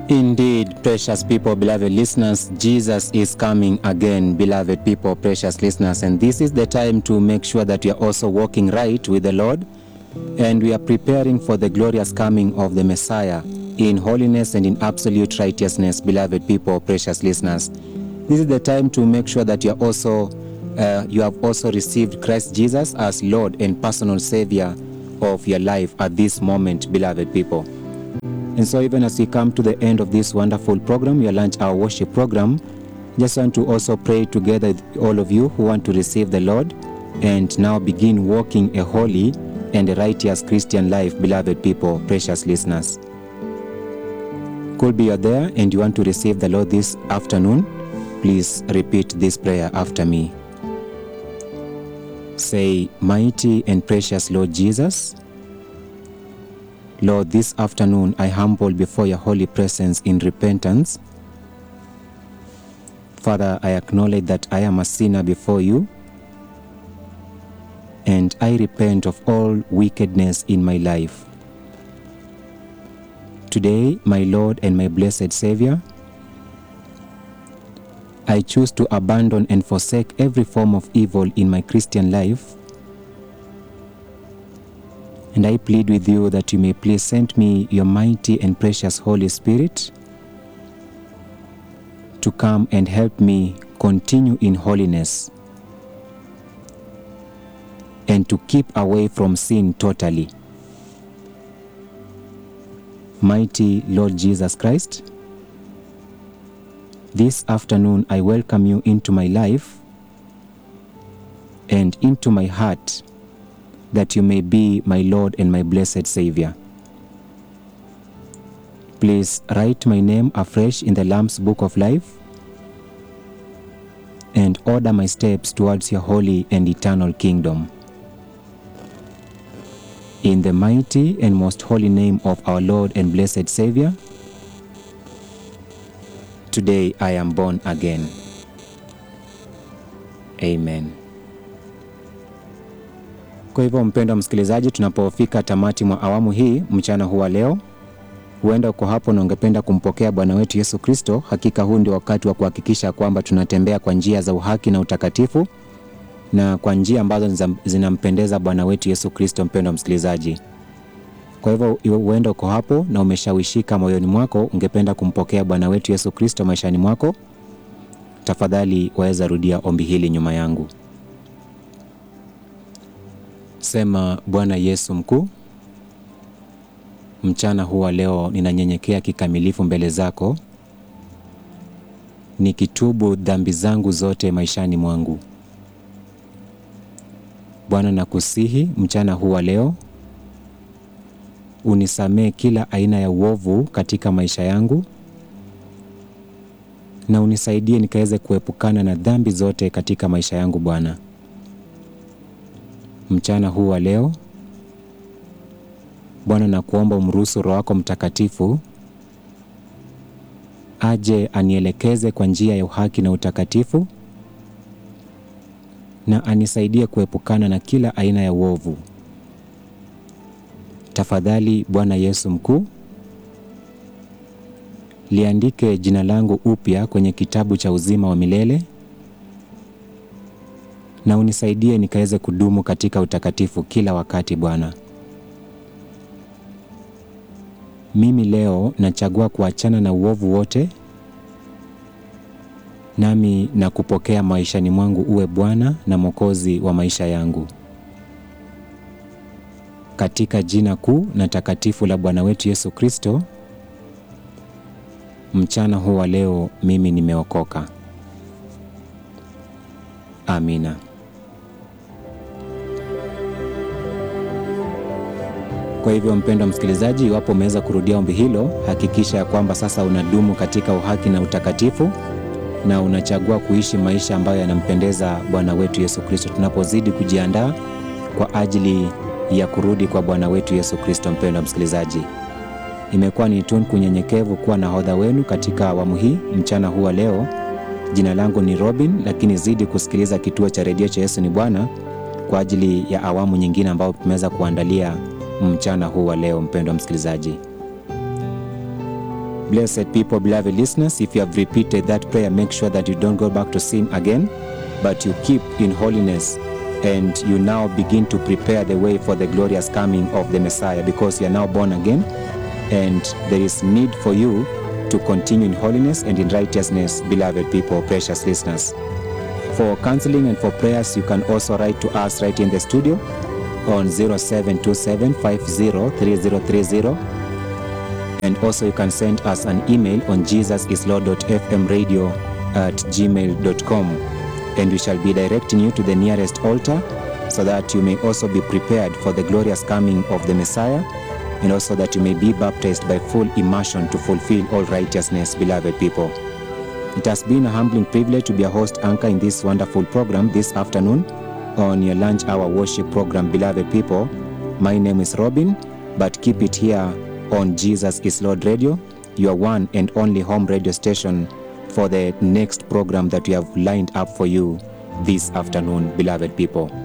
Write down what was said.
Indeed, precious people, beloved listeners, Jesus is coming again, beloved people, precious listeners. And this is the time to make sure that we are also walking right with the Lord and we are preparing for the glorious coming of the Messiah in holiness and in absolute righteousness, beloved people, precious listeners. This is the time to make sure that you are also uh, you have also received Christ Jesus as Lord and personal Savior of your life at this moment, beloved people. And so, even as we come to the end of this wonderful program, your lunch hour worship program, just want to also pray together with all of you who want to receive the Lord and now begin walking a holy and a righteous Christian life, beloved people, precious listeners. Could be you're there and you want to receive the Lord this afternoon, please repeat this prayer after me. Say, Mighty and precious Lord Jesus, Lord, this afternoon I humble before your holy presence in repentance. Father, I acknowledge that I am a sinner before you, and I repent of all wickedness in my life. Today, my Lord and my blessed Savior, I choose to abandon and forsake every form of evil in my Christian life. And I plead with you that you may please send me your mighty and precious Holy Spirit to come and help me continue in holiness and to keep away from sin totally. Mighty Lord Jesus Christ, this afternoon I welcome you into my life and into my heart that you may be my Lord and my blessed Savior. Please write my name afresh in the Lamb's Book of Life and order my steps towards your holy and eternal kingdom. In the mighty and most holy name of our Lord and blessed Savior, today I am born again. Amen. Kwa hivyo mpendwa msikilizaji, tunapofika tamati mwa awamu hii mchana huu wa leo, huenda uko hapo na ungependa kumpokea Bwana wetu Yesu Kristo, hakika huu ndio wakati wa kuhakikisha kwamba tunatembea kwa njia za uhaki na utakatifu na kwa njia ambazo zinampendeza Bwana wetu Yesu Kristo. Mpendwa msikilizaji, kwa hivyo huenda uko hapo na umeshawishika moyoni mwako, ungependa kumpokea Bwana wetu Yesu Kristo maishani mwako, tafadhali waweza rudia ombi hili nyuma yangu. Sema: Bwana Yesu mkuu, mchana huu wa leo ninanyenyekea kikamilifu mbele zako, nikitubu dhambi zangu zote maishani mwangu. Bwana, nakusihi mchana huu wa leo unisamee kila aina ya uovu katika maisha yangu na unisaidie nikaweze kuepukana na dhambi zote katika maisha yangu Bwana. Mchana huu wa leo Bwana, nakuomba umruhusu Roho wako Mtakatifu aje anielekeze kwa njia ya uhaki na utakatifu na anisaidie kuepukana na kila aina ya uovu. Tafadhali Bwana Yesu mkuu, liandike jina langu upya kwenye kitabu cha uzima wa milele na unisaidie nikaweze kudumu katika utakatifu kila wakati Bwana. Mimi leo nachagua kuachana na uovu wote, nami na kupokea maishani mwangu uwe Bwana na Mwokozi wa maisha yangu, katika jina kuu na takatifu la Bwana wetu Yesu Kristo. Mchana huu wa leo mimi nimeokoka. Amina. Kwa hivyo mpendwa msikilizaji, iwapo umeweza kurudia ombi hilo, hakikisha ya kwamba sasa unadumu katika uhaki na utakatifu na unachagua kuishi maisha ambayo yanampendeza Bwana wetu Yesu Kristo, tunapozidi kujiandaa kwa ajili ya kurudi kwa Bwana wetu Yesu Kristo. Mpendwa msikilizaji, imekuwa ni tunu kunyenyekevu kuwa nahodha wenu katika awamu hii mchana huu wa leo. Jina langu ni Robin, lakini zidi kusikiliza kituo cha redio cha Yesu ni Bwana kwa ajili ya awamu nyingine ambayo tumeweza kuandalia mchana huu wa leo. Mpendwa msikilizaji, Blessed people, beloved listeners, if you have repeated that prayer, make sure that you don't go back to sin again, but you keep in holiness and you now begin to prepare the way for the glorious coming of the Messiah because you are now born again and there is need for you to continue in holiness and in righteousness, beloved people, precious listeners. For counseling and for prayers, you can also write to us right in the studio on 0727 503030 and also you can send us an email on jesusislord.fmradio at gmail.com and we shall be directing you to the nearest altar so that you may also be prepared for the glorious coming of the Messiah and also that you may be baptized by full immersion to fulfill all righteousness, beloved people. It has been a humbling privilege to be a host anchor in this wonderful program this afternoon on your lunch hour worship program, beloved people. My name is Robin, but keep it here on Jesus is Lord Radio, your one and only home radio station for the next program that we have lined up for you this afternoon, beloved people.